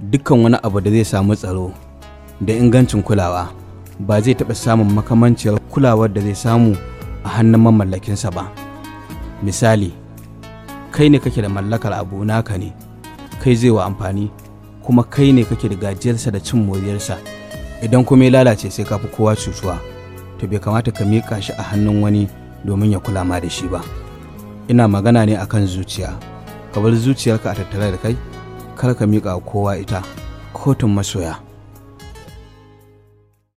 dukkan wani abu da zai samu tsaro da ingancin kulawa ba zai taɓa samun makamanciyar kulawar da zai samu a hannun mamallakinsa ba misali kai ne kake da mallakar abu naka ne kai zai wa amfani kuma kai ne kake da gajiyarsa da cin moriyarsa idan kuma ya lalace sai ka fi kowa cutuwa to bai kamata ka miƙa shi a hannun wani domin ya kula ma da shi ba ina magana ne akan zuciya ka bar zuciyarka a tattare da kai kar ka miƙa kowa ita kotun masoya